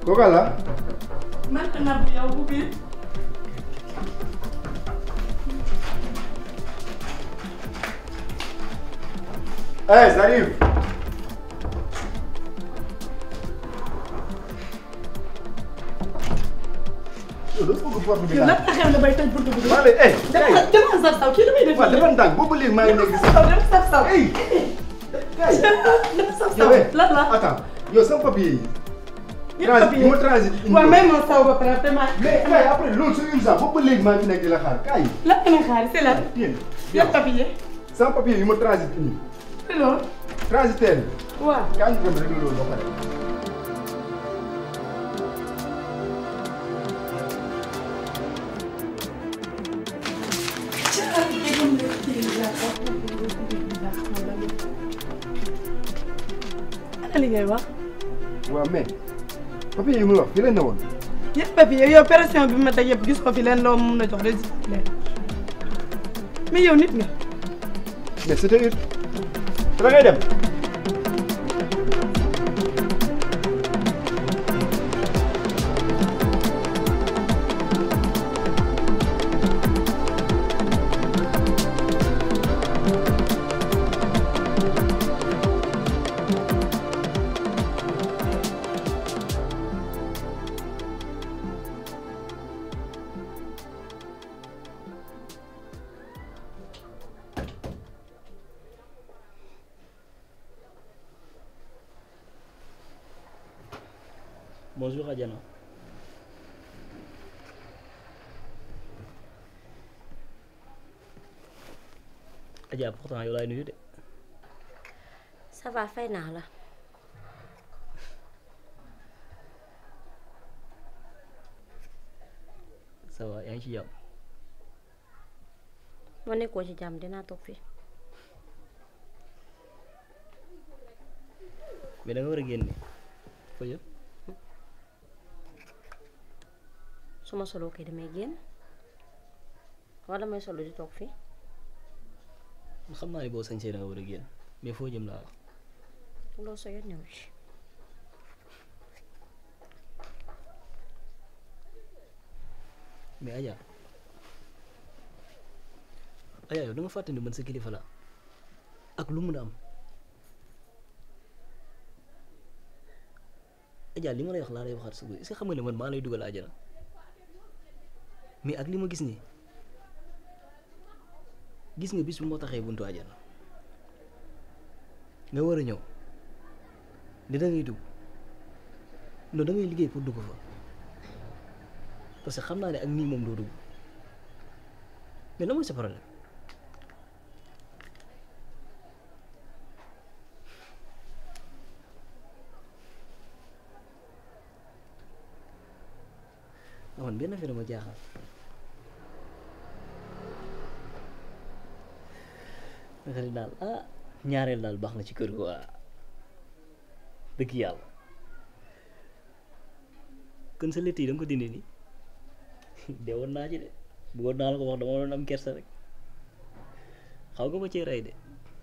kooku la man na bu yow bu biir. eh j'arrive yow dafa bëgg porte bi yow lan daal la xew na bay tëj buntu bi. maa lay eh dama dama saf saw kii lu muy def. waaw dafa ndànk boobu léegi maa ngi nekk si saw dama saf saw. Hey. kay dama saf saw yow eh lan la. attends yow sama papier yi yëpp transit papier. yi ma transit indi waaw may ma saw ba pare te ma. mais kay après loolu c'est urgent boobu léegi maa ngi fi nekk di la xaar kay lan nga may xaar c'est lan. yéen yëpp papier. sama papier yi ma transit indi c'est loolu. transitaire bi waaw. kaa ñu dem rek loolu ba pare ana li ngay wax. waaw mais papier yi muy wax fii la ne woon yëpp papier yow pression bi ma teg yëpp gis ko fi leen loo mun a jox rek leen mais yow nit nga. mais c'était ut da ngay dem Bonjour Adiana. Adja pourtant yow laay nuyu de. ça va fay naa la ça va yaa ngi ci jàmm. moo nekkoo ci jàmm dinaa toog fii mais da nga war a génne. foo jëm su ma soloo kay damay génn wala damay solo di toog fii xam naa ne boo sañsee da nga war a génn mais foo jëm laa wax. loolu sa yoon ñëw ci mais Adja Adja yow da nga fàtte ni man sa kilifa la ak lu mun a am Adja li ma lay wax laa lay waxaat suba est-ce que xam nga ne man maa lay dugal àjjana mais ak li ma gis nii gis nga bis bu moo taxee buntu àjjana nga war a ñëw ni da ngay dugg non da ngay liggéey pour dugg fa parce que xam naa ne ak nii moom doo dugg mais lan mooy sa problème ah man benn affaire ma jaaxal nga ne daal ah ñaareel daal baax na ci kër gi waa dëgg yàlla kon sa létt yi da nga ko dindi nii de woon naa ci de bëggoon naa la ko wax dama doon am kersa rek xaw nga ma cee rey de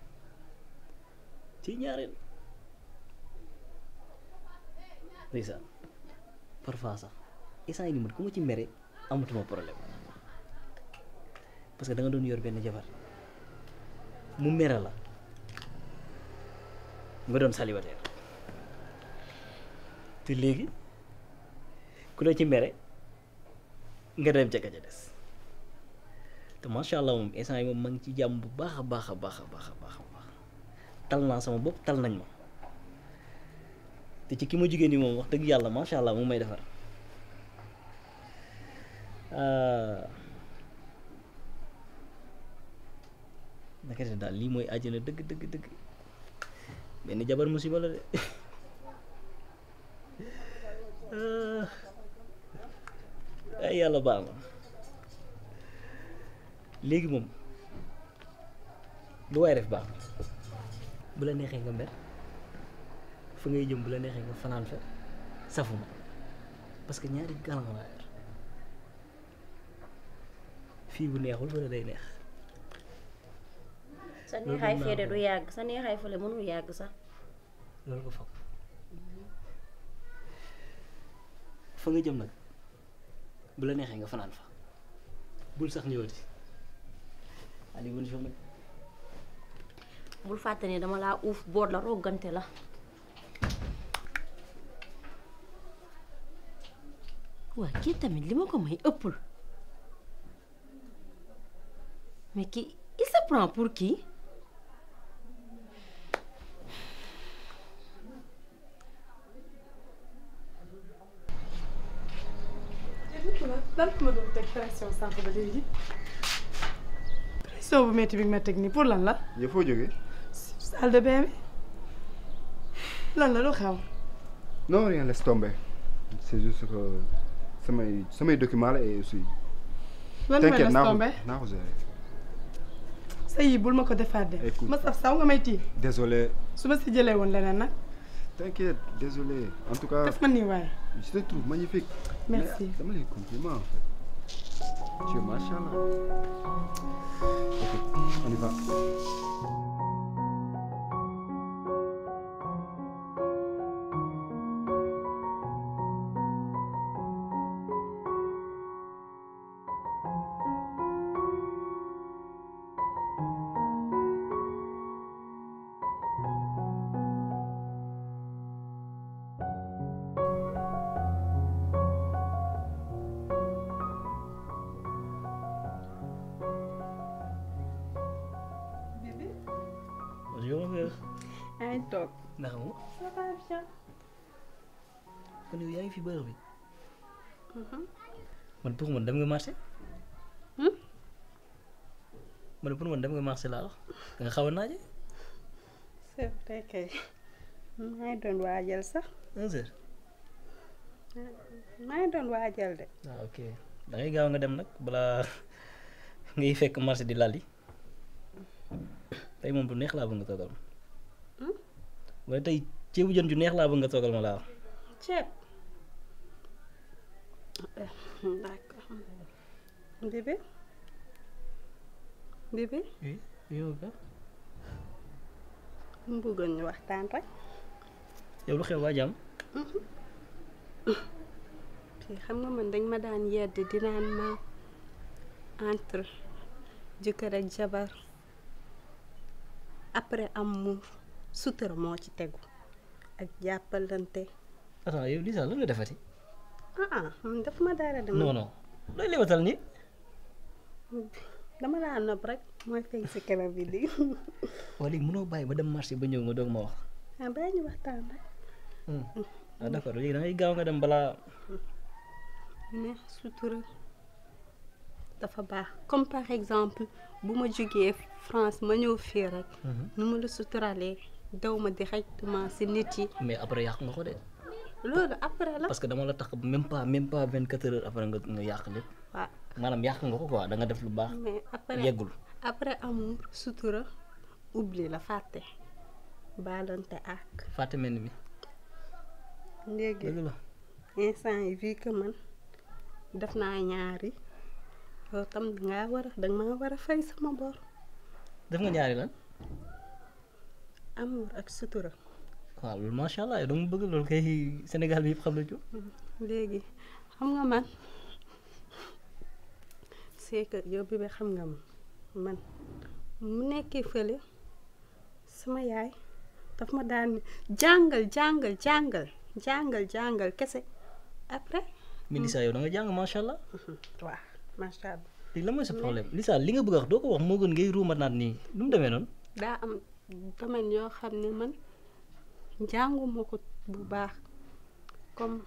ci ñaareel ndeysaan parfois sax instant yi ni man ku ma ci mere amatuma problème parce que da nga doon yor benn jabar mu mere la nga doon célibataire te léegi ku la ci mere nga dem ca ka ca des te macha allah moom instant yi moom ma ngi ci jàmm bu baax a baax a baax a baax a baax a baax tal naa sama bopp tal nañ ma te ci ki ma jigéen ñi moom wax dëgg yàlla macha allah mu may defar naka de daal lii mooy àjjana dëgg dëgg dëgg benn jabar musiba la de ay yàlla baax na léegi moom lu waay def baax na bu la neexee nga mer fa ngay jëm bu la neexee nga fanaan fa safuma parce que ñaari galan laa yor fii bu neexul fa day neex sa neexaay fee de du yàgg sa neexaay fële mënul yàgg sax loolu ko foog fa nga jëm nag bu la neexee nga fanaan fa bul sax ñëwati allez bonne journée bul fàtte ne dama laa uuf boot la roggante la waa kii tamit li ma ko may ëppul mais kii il se prend pour qui lan ma doon teg pression sànq ba léegi pression bu métti bi nga ma teg nii pour lan la yow foo jógee salle de bain bi lan la lu xew non rien laisse tomber c'est juste que samay samay document la et aussi lan mooy t'inquiète la naa ko tombé naa ko gérer sa yi bul ma ko defaat de Écoute. ma saf saw nga may tii désolé su ma si jëlee woon leneen nag t'inquiète désolé en tout cas def ma nii waaye je te trouve magnifique Merci. Mais dama lay compliment en fait tu es machallah ok on y va bonjour ma frère yaa ngi toog naka mu ça va bien kon yow yaa ngi fi bërëb bi man pour man dem nga marché man pour man dem nga marché laa wax da nga xaw a naaje c'est vrai kay maa ngi doon waajal sax un heure maa ngi doon waajal de waaw ok da ngay gaaw nga dem nag balaa ngay fekk marché di lal yi tey moom du neex laa bëgg nga toogal ma wala tey ceebu jën ju neex laa bëgg nga toogal ma laa wax ceeb d'accord bébé bébé oui yow ka mu bëggoon ñu waxtaan rek yow lu xew waa jàmm fii xam nga man dañ ma daan yedd di naan ma entre jëkkër ak jabar après amour sutura moo ci tegu ak jàppalante attends yow Lisa lan nga defati ah man daf ma dara dama non non looy lewatal ni dama laa nopp rek mooy feeñ si kanam bi lii waa léegi mënoo bàyyi ba dem marché ba ñëw nga doog ma wax ah bàyyi ñu waxtaan rek ah d'accord léegi da ngay gaaw nga dem balaa ne sutura dafa baax comme par exemple bu ma jógee France ma ñëw fii rek nu ma la suturalee daw ma directement si nit yi mais après yàq nga ko de loolu après la parce que dama la tax même pas même pas vingt quatre heures après nga nga yàq lépp waaw maanaam yàq nga ko quoi da nga def lu baax mais après yeggul après amour sutura oubli la fàtte baalante ak fàtte mel ni mi léegi dëgg la instant yi vu que man def naa ñaari yow tam dangaa war a danga maa war a fay sama bor def nga ñaari lan amour ak sutura waaw loolu macha allah yow dama bëgg loolu kay Sénégal bi yëpp xam na ci léegi xam nga man c'est que yow bi ba xam nga ma man mu nekkee fële sama yaay daf ma daan ne jàngal jàngal jàngal jàngal jàngal kese après mais Lisa yow da nga jàng macha allah waaw macha allah léegi lan mooy sa problème Lisa li nga bëgg a wax doo ko wax moo gën ngay ruuma naat nii nu mu demee noonu daa am domaine yoo xam ne man jànguma ko bu baax comme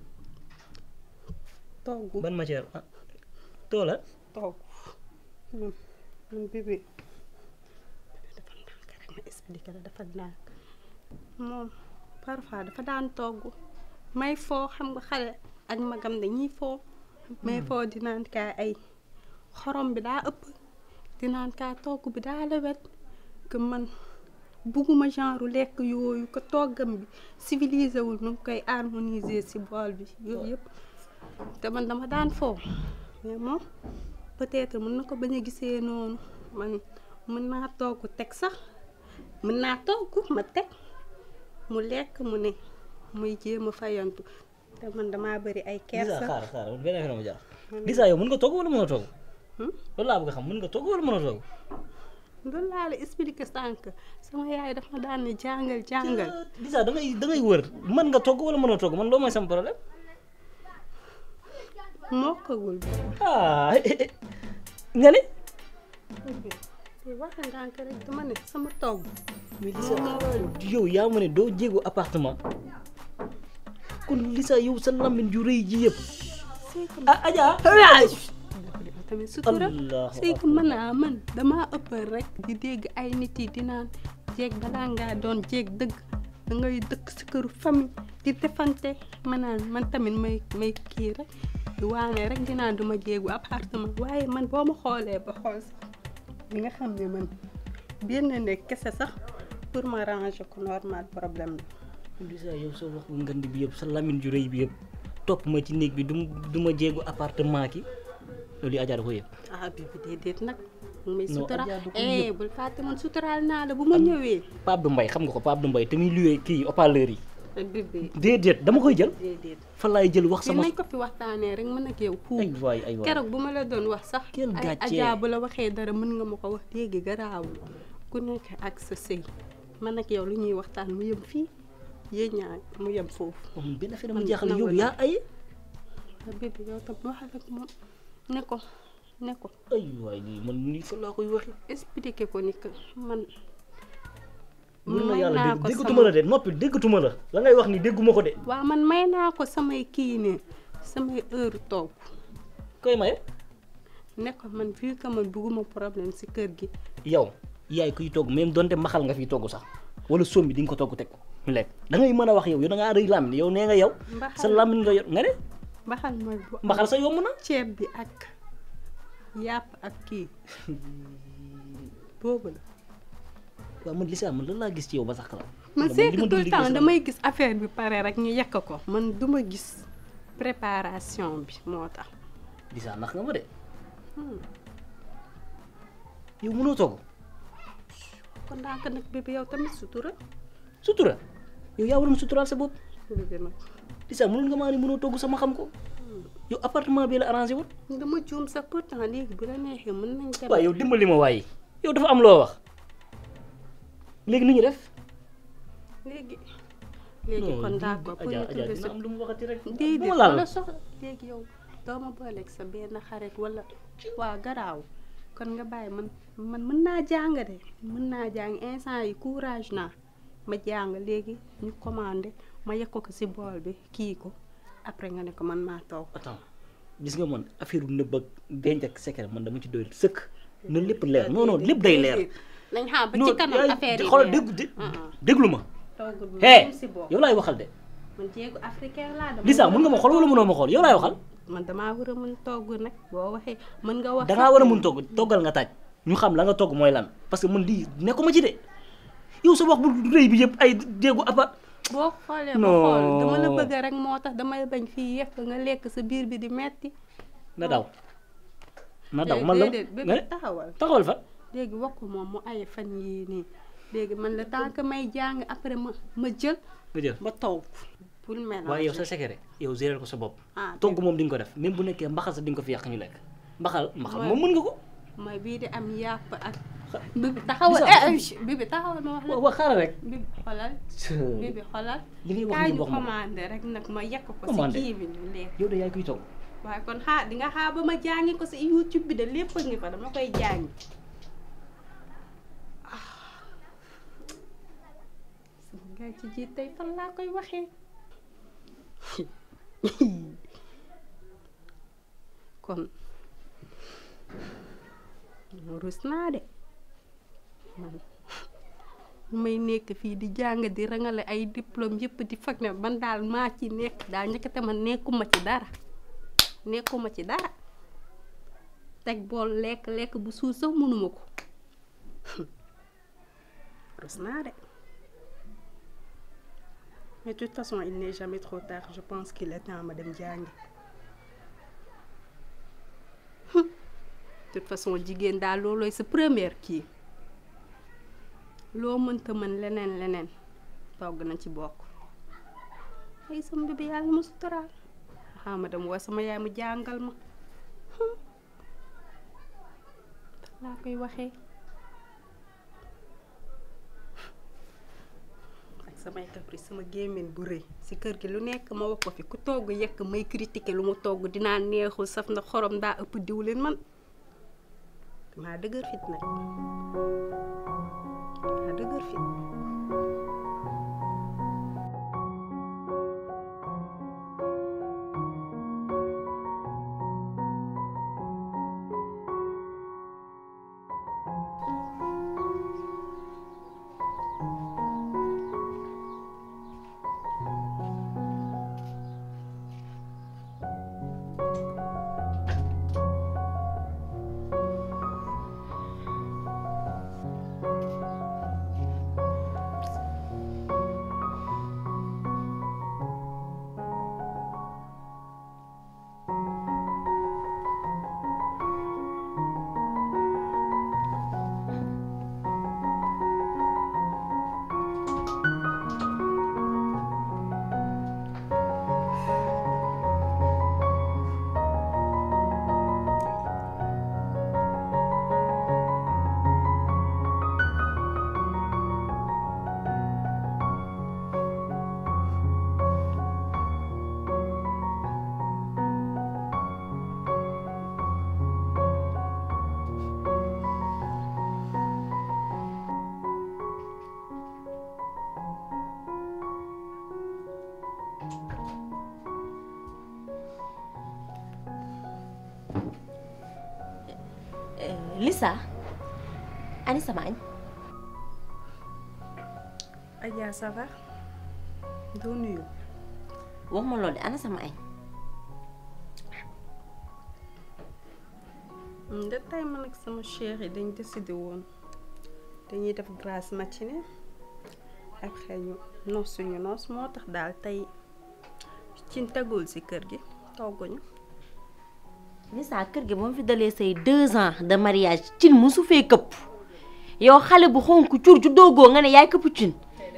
togg ban matière ah toola togg ñun ñun bébé dafa ndànk rek ma expliqué la dafa ndànk moom parfois dafa daan togg may foo xam nga xale ak magam dañuy foo may foo dinaan kaa ay xorom bi daa ëpp dinaan kaa togg bi daa lewet que man bugguma genre lekk yooyu ko toggam bi civilisé wul nu ngi koy harmoniser ci bool bi yooyu yëpp te man dama daan foo mais moom peut-être mën na ko bañ a gisee noonu man mën naa togg teg sax mën naa togg ma teg mu lekk mu ne muy jéem a fayantu te man damaa bëri ay Lisa kersa xaaral xaaral benn affaire ma jaar Lisa yow mën nga togg wala mën a togg loolu laa bëgg a xam mën nga togg wala mën a togg loolu laa la expliqué sànq sama yaay dafa daan ne jàngal jàngal Lisa da ngay da ngay wër mën nga togg wala mën a togg man loolu mooy sama problème mokkagul ah nga ne bi wax ndànk rek dama ne sama togg mais Lisa yow yaa ma ne doo jéego appartement kon Lisa yow sa lamine ju rëy ji yëpp ah Adja tamit sutura Allahu c'est que man a man damaa ëppal rek di dégg ay nit yi di naan jéeg balaa ngaa doon jéeg dëgg da ngay dëkk si këru famille di defante ma naan man tamit may may kii rek di waane rek di naan duma jéegu appartement waaye man boo ma xoolee ba xool sax li nga xam ne man benn nekk kese sax pour ma ranger ko normal problème la Lisa yow sa wax bu ngand bi yëpp sa lamine ju rëy bi yëpp topp ma ci néeg bi du du ma jéegu appartement ki loolu yi Adja da ko yëpp ah bébé déedéet nag mu may Non, sutura Adja du ko eh bul fàtte man suturaal naa la bu ma ñëwee Pape du Mbaye xam nga ko Pape du Mbaye te muy luwee kii haut-parleur yi bébé déedéet dama koy jël déedéet fa laay jël wax fii sama nañ ko fi waxtaanee rek mën ak yow puub ay waay ay waay keroog bu ma la doon wax sax Quel ay gàcce. Adja bu la waxee dara mën nga ma ko wax léegi garaawul ku nekk ak sa sëy man ak yow lu ñuy waxtaan mu yem fii yéen ñaar mu yem foofu moom benn affaire Man dama jaaxal yow nangu yaa ay ah bébé yow tam waxal ak moom ne ko ne ko ay waay lii man nii fa laa koy waxee expliqué ko ni que man mën na may yàlla naa dégg ko déggatuma la de noppi déggatuma la la ngay wax ni dégguma ko de waaw man may naa ko samay kii ne samay heure toog koy maye ne ko man vu que man bugguma problème si kër gi yow yaay kuy togg même donte maxal nga fiy togg sax wala soom bi di nga ko togg teg ko ñu lekk da ngay mën a wax yow yow da ngaa rëy làmmiñ yow nee nga yow sa Mbaxal. làmmiñ nga yor nga ne mbaxal mooy bu mbaxal sa yomb na ceeb bi ak yàpp ak kii boobu la waaw man Lisa man lan laa gis ci yow ba sax la man li c'est ma que dund tout le li temps gis la. damay gis affaire bi pare rek ñu yekk ko man duma gis préparation bi moo tax Lisa nax nga ma de yow mënoo togg kon daanaka nag bébé yow tamit sutura sutura yow yaa waroon suturaal sa bopp bébé nag Lisa mënul nga maa ni mënoo togg sama xam ko yow appartement bi la arrangé wut dama juum sax pourtant léegi bu la neexee mën nañ dem waaw yow dimbali ma waaye yow dafa am loo wax léegi nu ñu def léegi léegi kon d'accord pour Adja ñu Adja trouver dina am lu mu waxati rek déedéet bu ma laal wala soxla léegi yow doo ma booleeg sa benn xarit wala waa garaaw kon nga bàyyi man man mën naa jàng de mën naa jàng instant yi courage naa ma jàng léegi ñu commandé ma yekk ko si bool bi kii ko après nga ne ko man maa toog attends gis nga man affaire nëbb ak denc ak secret man dama ci doy sëkk na lépp leer non non lépp day leer nañ xam ba non ci kanam yaay- affaire yi xoolal leer. dégg dé- Ah, ah. déglu ma toogul bu hee même si bool yow laay waxal de man jéegu africain laa dama Lisa mën nga ma xool wala mënoo ma xool yow laay waxal man damaa war a mën togg nag boo waxee mën nga wax dangaa war a mun togg toggal nga taaj ñu xam la nga togg mooy lan parce que man lii nekkuma ci de yow sa wax bu rëy bi yëpp ay déggu appart boo xoolee ba Non. xool dama la bëgg rek moo tax damay bañ fii yekk nga lekk sa biir bi di metti na daw na daw léegi man la déedéet nga bébé ne taxawal taxawal fa léegi wax ko moom mu ay fan yii nii léegi man la tant que may jàng après ma ma jël nga jël ba toog pour mélanger waaye yow sa secret yow gérer ko sa bopp ah togg moom di nga ko def même bu nekkee mbaxal sa di nga ko fi yàq ñu lekk mbaxal mbaxal Ouais. moom mën nga ko mooy bii di am yàpp ak bibi taxawal Lisa. eh eh, bibi taxawal ma wax la wa wa xaaral rek bibi xolal bibi xolal li ngay wax kaay ni ñu wax ma ko. commandé rek nag ma yekk ko si Commandé. kii bi ñu lekk yow de yaay kuy togg waaye kon xaar di nga xaar ba ma jàngi ko si YouTube bi de lépp a ngi fa dama koy jàngi nga ci jiit tey fan laa koy waxee kon rus naa de man may nekk fii di jàng di rangale ay diplôme yëpp di fag ne man daal maa ci nekk daal njëkkate man nekkuma ci dara nekkuma ci dara teg bool lekk lekk bu suur sax mënuma ko rus naa de mais de toute façon il n'est jamais trop tard je pense qu'il est temps ma dem jàngi de toute façon jigéen daal loolooy sa première kii loo mënta mën leneen leneen togg na ci bokk ay sama bébé yàlla ma suturaal xaa ma dem woo sama yaay mu jàngal ma laa koy waxee ak samay caprice sama gémmiñ bu rëy si kër gi lu nekk ma wax ko fi ku togg yekk may critiquer lu mu togg dinaa neexul saf na xorom daa ëpp diwlin man maa dëgër fit nag maa dëgër fit Lisa ani sama añ Adja ça va doo nuyu wax ma loolu de ana sama añ da tey man ak sama cheikh yi dañ décidé woon dañuy def grasse matinée ak xëy ñu noos suñu noos moo tax daal tey cin tegul si kër gi togguñu Lisa kër gi ba mu fi dalee say deux ans de mariage cin musu fee këpp yow xale bu xonk cur ju doogoo nga ne yaay këpp cin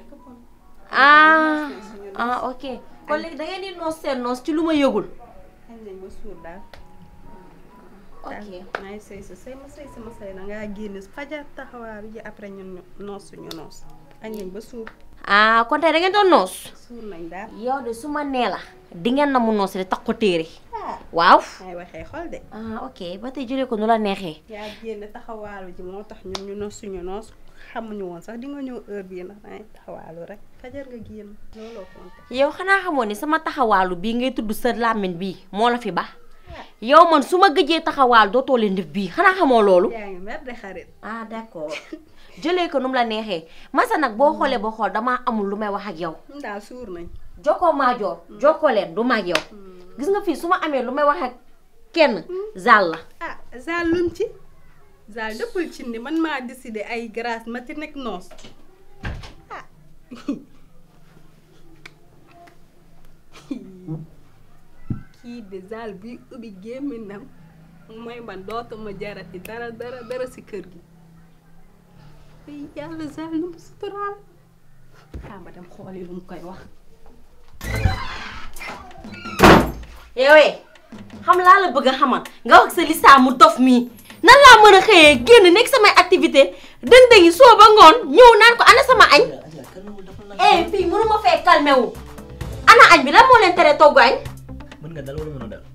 ah ah ok kon léegi da ngeen di noos seen noos ci lu ma yëgul xañ nañ ba suur daal ok maa ngi sëy sa sëy ma sëy sama sëy na ngaa génn fajar taxawaaru ji après ñun ñu noos suñu noos añ nañ ba suur ah kon tey da ngeen doon noos suur nañ daal yow de su ma nee la di ngeen na mu noos de tax ko téere waaw may waxee xol de ah ok ba tey jëlee ko nu la neexee yaa génn taxawaalu ji moo tax ñun ñu noos suñu noos xamuñu woon sax di nga ñëw heure bii ndax dangay taxawaalu rek fajar nga génn looloo compté yow xanaa xamoon ni sama taxawaalu bii ngay tudd sa làmmiñ bii moo la fi ba yow man su ma gëjee taxawaal dootoo leen def bii xanaa xamoo loolu yaa ngi mer de xarit ah d'accord jëlee ko nu mu la neexee masa nag boo xoolee boo xool damaa amul lu may wax ak yow ñun daal suur nañ jokkoo maa joor jokkoo leen du ma ak yow gis nga fii su ma amee lu may wax ak kenn zal la ah zal lum ci zal dëppul ci ni man maa décidé ay grâce ma ci nekk noos ah kii de zal buy ubbi gémminam mooy man dootuma jarati dara dara dara si kër gi ay yàlla zal nu mu suturaal ah ma dem xooli lu mu koy wax yowee xam laa la bëgg a xamal nga wax sa Lisa mu dof mii nan laa mën a xëyee génn nekk samay activité dëng-dëngi soo ba ngoon ñëw naan ko ana sama añ eh fii mënuma fee calmé wu ana añ bi lan moo leen tere togg añ mën nga dal wala mën a dal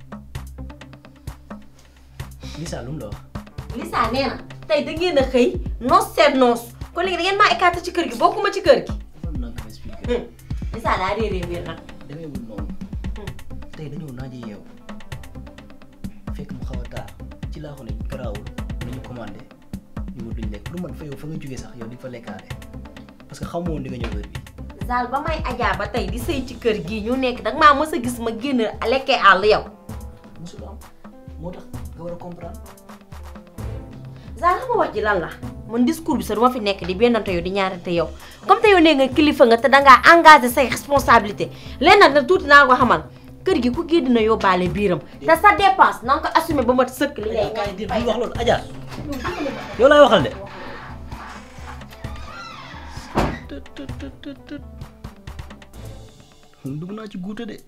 Lisa lu mu la wax Lisa nee na tey da ngeen a xëy noos seet noos kon léegi da ngeen maa écarté ci kër gi bokkuma ci kër gi defal naa ko expliqué Lisa daa réeree mbir nag demeewul noonu tey dañoo naaje yeew fekk mu xaw a taar ci laa ko ne garaawul nañu commandé ñu wut luñ lekk pour man fa yow fa nga jógee sax yow di fa lekkaale parce que xamoo woon di nga ñëw heure bi Zal ba may ajaa ba tey di sëy ci kër gii ñu nekk danga maa mës a gis ma génn lekkee àll yow musul am moo tax nga war a comprendre Zal xam nga wax ji lan la man discours bi sax duma fi nekk di bennante yow di ñaarante yow comme te yow nee nga kilifa nga te dangaa engagé say responsabilité leen nag na tuuti naa ko xamal kër gi ku génn na yóbbaale biiram te sa dépense na nga ko assumé ba mat sëkk li ngay kaay dir bul wax loolu Adja yow laay waxal de tut tut tut tut tut man dugg naa ci guute de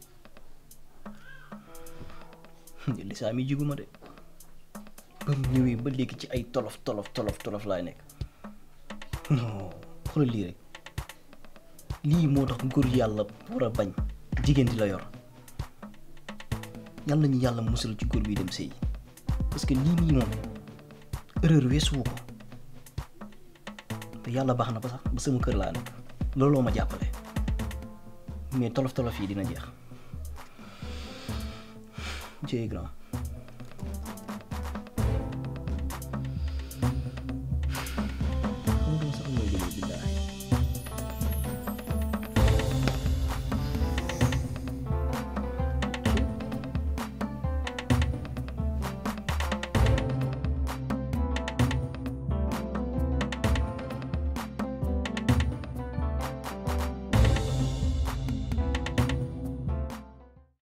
lisaa mi jiguma de ba mu ñëwee ba léegi ci ay tolof tolof tolof tolof laay nekk non xoolal lii rek lii moo tax góor yàlla war a bañ jigéen di la yor yàlla ñu yàlla musal ci góor bi dem sëy parce que lii nii moom erreur weesuwu ko te yàlla baax na ba sax ba sama kër laa nekk looloo ma jàppale mais tolof tolof yi dina jeex jëye grand